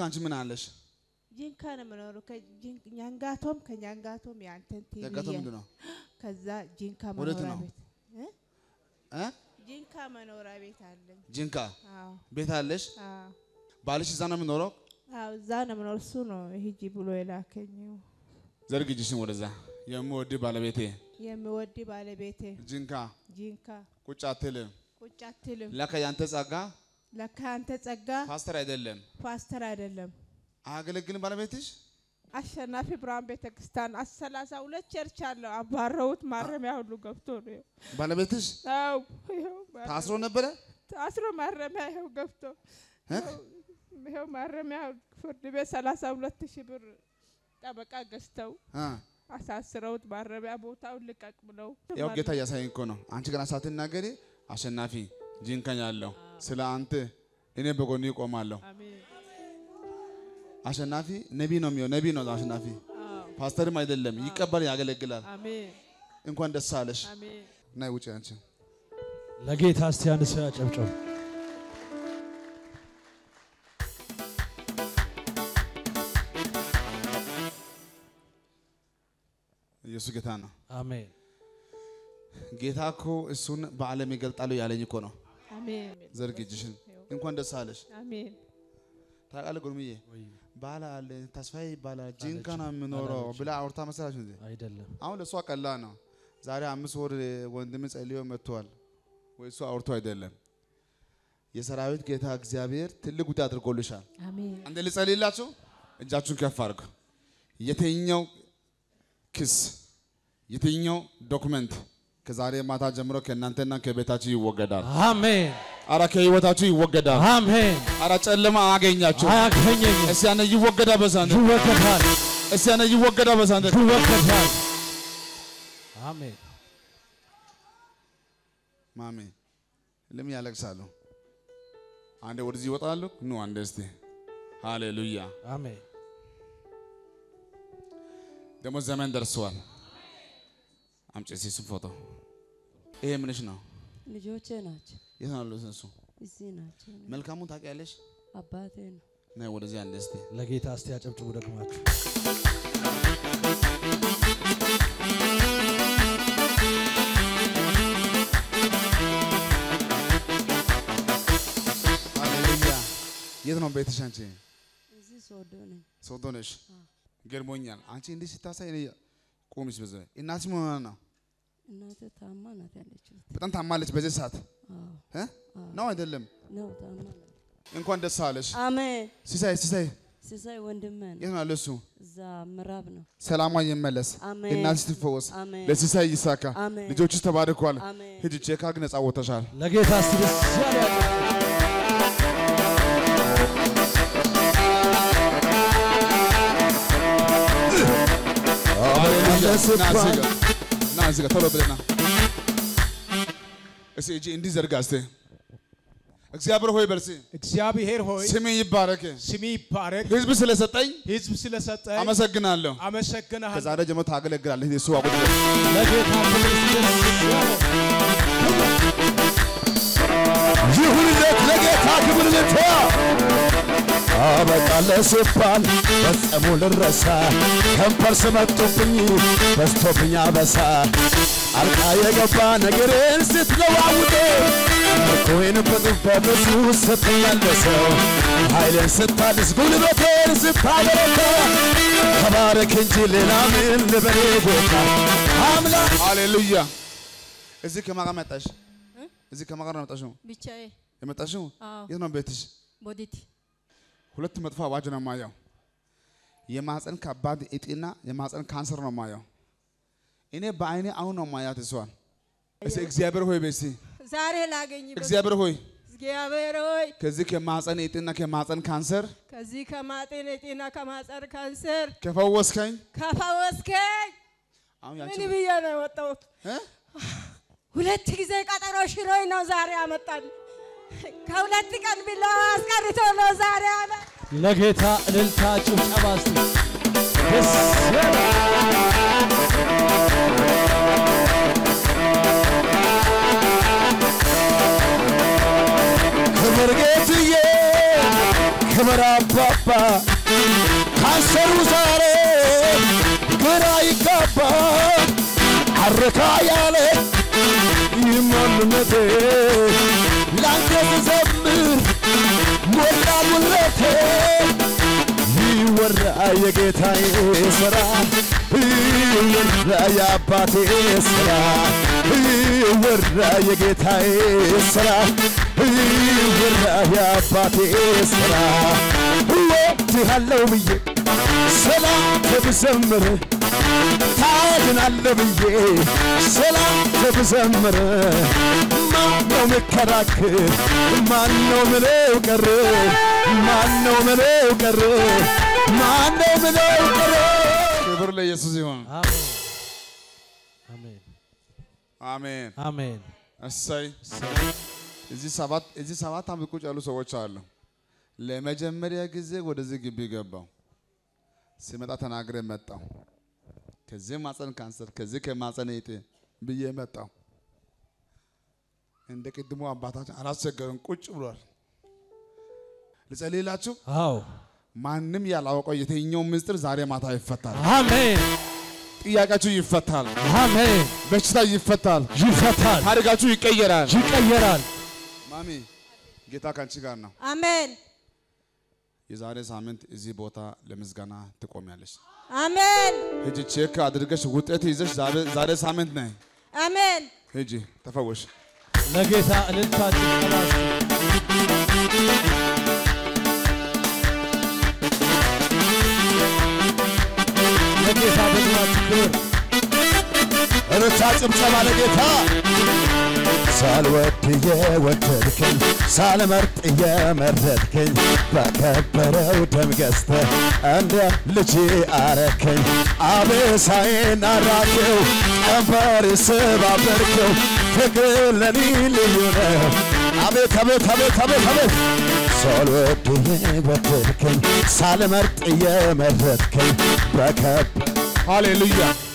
አንቺ ምን አለሽ? ጂንካ ነው የምኖረው። ከጂን- ኛንጋቶም ከኛንጋቶም የአንተን ቲቪ ያጋተው ምንድን ነው? ከዛ ጂንካ ወዴት መኖሪያ ነው? ቤት እ? እ? ጂንካ መኖሪያ ቤት አለኝ። ጂንካ አዎ ቤት አለሽ? አዎ ባልሽ እዛ ነው የሚኖረው? አዎ እዛ ነው የምኖር። እሱ ነው ሂጂ ብሎ የላከኝ። ዘርግ እጅሽን ወደዛ። የምወድ ባለቤቴ የሚወድ ባለቤቴ ጂንካ ጂንካ ቁጭ አትልም። ቁጭ አትልም። ለካ ያንተ ጸጋ ለካ አንተ ጸጋ ፓስተር አይደለም። ፓስተር አይደለም። አያገለግልም ባለቤትሽ? አሸናፊ ብርሃን ቤተክርስቲያን አሰላሳ ሁለት ቸርች አለው። አባረውት ማረሚያ ሁሉ ገብቶ ነው። ባለቤትሽ አው ይኸው ማረ- ታስሮ ነበረ? ታስሮ ማረሚያ ይኸው ገብቶ እ? ይኸው ማረሚያ ፍርድ ቤት ሰላሳ ሁለት ሺህ ብር ጠበቃ ገዝተው አ አሳስረውት ማረሚያ ቦታውን ልቀቅ ብለው ያው ጌታ እያሳየኝ እኮ ነው። አንቺ ገና ሳትናገሪ አሸናፊ ጂንካኝ አለው ስለ አንተ እኔ በጎን ይቆማለሁ። አሜን አሸናፊ ነቢ ነው የሚሆን ነቢ ነው አሸናፊ አዎ ፓስተርም አይደለም ይቀበል ያገለግላል። አሜን እንኳን ደስ አለሽ። አሜን ናይ ውጭ አንቺ ለጌታ እስቲ አንድ ሰው ያጨብጨብ። ኢየሱስ ጌታ ነው። አሜን። ጌታ እኮ እሱን በዓለም ይገልጣሉ ያለኝ እኮ ነው። አሜን ዘርግ እጅሽን። እንኳን ደስ አለሽ። አሜን ታውቃለህ ጉርምዬ ወይ ባላ አለ ተስፋዬ ይባላል ጂንካ ነው የምኖረው አላለችም። ብላ አውርታ መሰላች እንዴ? አይደለም። አሁን ለእሷ ቀላ ነው። ዛሬ አምስት ወር ወንድም ጸልዮ መጥቷል ወይ እሱ አውርቶ አይደለም። የሰራዊት ጌታ እግዚአብሔር ትልቅ ጉዳይ አድርጎልሻል። አሜን አንዴ ልጸልይላችሁ። እጃችሁን ከፍ አድርጉ። የትኛው ክስ የትኛው ዶክመንት ከዛሬ ማታ ጀምሮ ከእናንተና ከቤታችሁ ይወገዳል። አሜን። አረ ከህይወታችሁ ይወገዳል። አሜን። አረ ጨለማ አያገኛችሁ። አያገኘኝም። እስቲ ያነ ይወገዳ በሳንደ ይወገዳል፣ እስቲ ያነ ይወገዳ በሳንደ ይወገዳል። አሜን። ማሜ ለምን ያለቅሳሉ? አንዴ ወደዚህ ይወጣሉ። ኑ አንዴ እስቲ ሃሌሉያ። አሜን። ደግሞ ዘመን ደርሰዋል። አምጪ እስቲ እሱን ፎቶ። ይሄ ምንሽ ነው? ልጆቼ ናቸው። የት ነው ያሉት እሱ? እዚህ ናቸው። መልካሙን ታውቂያለሽ? አባቴ ነው። ነይ ወደዚህ አንዴ እስቲ ለጌታ እስቲ ያጨብጭቡ ደግማችሁ። ሃሌሉያ። የት ነው ቤትሽ አንቺ? እዚህ ሶዶ ነኝ። ሶዶ ነሽ? ገርሞኛል። አንቺ እንዲህ ስታሳይ እኔ ቁምሽ በዛ እናትሽ ምን ሆና ነው? እናቴ ታማ ናት ያለችው። በጣም ታማለች በዚህ ሰዓት አዎ እ? ነው አይደለም? ነው ታማ ናት። እንኳን ደስ አለሽ። አሜን። ሲሳይ ሲሳይ ሲሳይ ወንድሜ ነው። የት ነው ያለው እሱ? እዛ ምዕራብ ነው። ሰላሟ ይመለስ፣ አሜን። እናትሽ ትፈወስ፣ አሜን። ለሲሳይ ይሳካ፣ አሜን። ልጆችሽ ተባርኳል። አሜን። ሂጂ ቼክ አድርግ፣ ነፃ ወጥተሻል። ለጌታ እስቲ ደስ ያለ ያጨብጭቡ። ሃሌሉያ። ና እዚህ ጋር ና እዚህ ጋር ቶሎ ብለህ ና። እስኪ እጅ እንዲህ ዘርጋ እስቲ። እግዚአብሔር ሆይ በርሲ እግዚአብሔር ሆይ ስም ይባረክ። ስሚ ይባረክ። ህዝብ ስለሰጠኝ ህዝብ ስለሰጠኝ አመሰግናለሁ። አመሰግናለሁ። ከዛሬ ጀምሮ ታገለግላለህ። የሱ አቁጥ ለጌታ ክብር እስቲ ደስ ያለ ይሁንለት ለጌታ ክብር ልቷ አበቃለ ሲባል ፈጽሞ ልረሳ ከንፈር ስመጡብኝ በስቶብኝ አበሳ አልቃ የገባ ነገሬን ስትለዋውጥ ምርኮዬን በጥፍ በብዙ ስትመልሰው ኃይሌን ስታድስ ጉልበቴን ስታበረታ ተባረክ እንጂ ሌላ ምን ልበል ጌታ አምላክ ሃሌሉያ። እዚህ ከማን ጋር መጣሽ? እዚህ ከማን ጋር ነው የመጣሽው? ብቻዬ የመጣሽው አዎ የት ነው ቤትሽ? ቦዲቲ ሁለት መጥፎ አዋጅ ነው የማየው። የማህፀን ከባድ እጢና የማህፀን ካንሰር ነው የማየው። እኔ በአይኔ አሁን ነው ማያት እሷን። እስኪ እግዚአብሔር ሆይ በሲ ዛሬ ላገኝ እግዚአብሔር ሆይ እግዚአብሔር ሆይ ከዚህ ከማህፀን እጢና ከማህፀን ካንሰር ከዚህ ከማጤን ጤና ከማጸር ካንሰር ከፈወስከኝ ከፈወስከኝ አሁን ምን ያንቺ ብዬ ነው የወጣሁት? እ? ሁለት ጊዜ ቀጠሮ ሽሮኝ ነው ዛሬ አመጣል። ከሁለት ቀን ቢለው አስቀርቶ ነው ዛሬ አመ ለጌታ እልልታ ጭብጨባ እስቲ ደስ ያለ ክብር ጌትዬ ክብር አባባ ገባ ካንሰሩ ዛሬ ግራ ይጋባ አረካ ያለ ይማንነቴ ላንተ ስዘምር ሞላ ሙለቴ ይወራ የጌታዬ ሥራ ይወራ የአባቴ ሥራ ይወራ የጌታዬ ሥራ ይወራ የአባቴ ሥራ እወድሃለሁ ብዬ ሰላም ብዘምር ታድናለ ብዬ ሰላም ብዘምር ማነው ምከራክር ማነው ምለው ቀር ማነው ምለው ቀር ማነው ምለው ቀር ክብር ለኢየሱስ ይሁን። አሜን አሜን አሜን። አሜን። እሰይ እዚህ ሰባት እዚህ ሰባት ዓመት ቁጭ ያሉ ሰዎች አሉ። ለመጀመሪያ ጊዜ ወደዚህ ግቢ ገባው። ሲመጣ ተናግሬ መጣው። ከዚህ ማፀን ካንሰር ከዚህ ከማፀን እጢ ብዬ መጣው። እንደ ቅድሞ አባታችን አላስቸገርም፣ ቁጭ ብሏል። ልጸልይላችሁ። አዎ ማንም ያላወቀው የትኛው ምስጢር ዛሬ ማታ ይፈታል። አሜን ጥያቄያችሁ ይፈታል። አሜን። በሽታ ይፈታል። ይፈታል፣ ታሪካችሁ ይቀየራል። ይቀየራል። ማሚ ጌታ ካንቺ ጋር ነው። አሜን የዛሬ ሳምንት እዚህ ቦታ ለምስጋና ትቆሚያለሽ። አሜን ሂጂ ቼክ አድርገሽ ውጤት ይዘሽ ዛሬ- ዛሬ ሳምንት ነይ። አሜን ሂጂ ተፈወሽ። ለጌታ እልልታ ጭብጨባ እስቲ። ለጌታ በግማችሁ ክብር እርታ ጭብጨባ ለጌታ ሳልወድ የወደድከኝ ሳልመርጥ የመረጥከኝ በከበረው ደም ገዝተህ እንደ ልጅ አረከኝ አበሳዬን አራቅው ቀንበር ስባበርከው ፍቅር ለኔ ልዩ ነው አቤት አቤት አቤት አቤት አቤት ሳልወድ የወደድከኝ ሳልመርጥ የመረጥከኝ በከበ ሃሌሉያ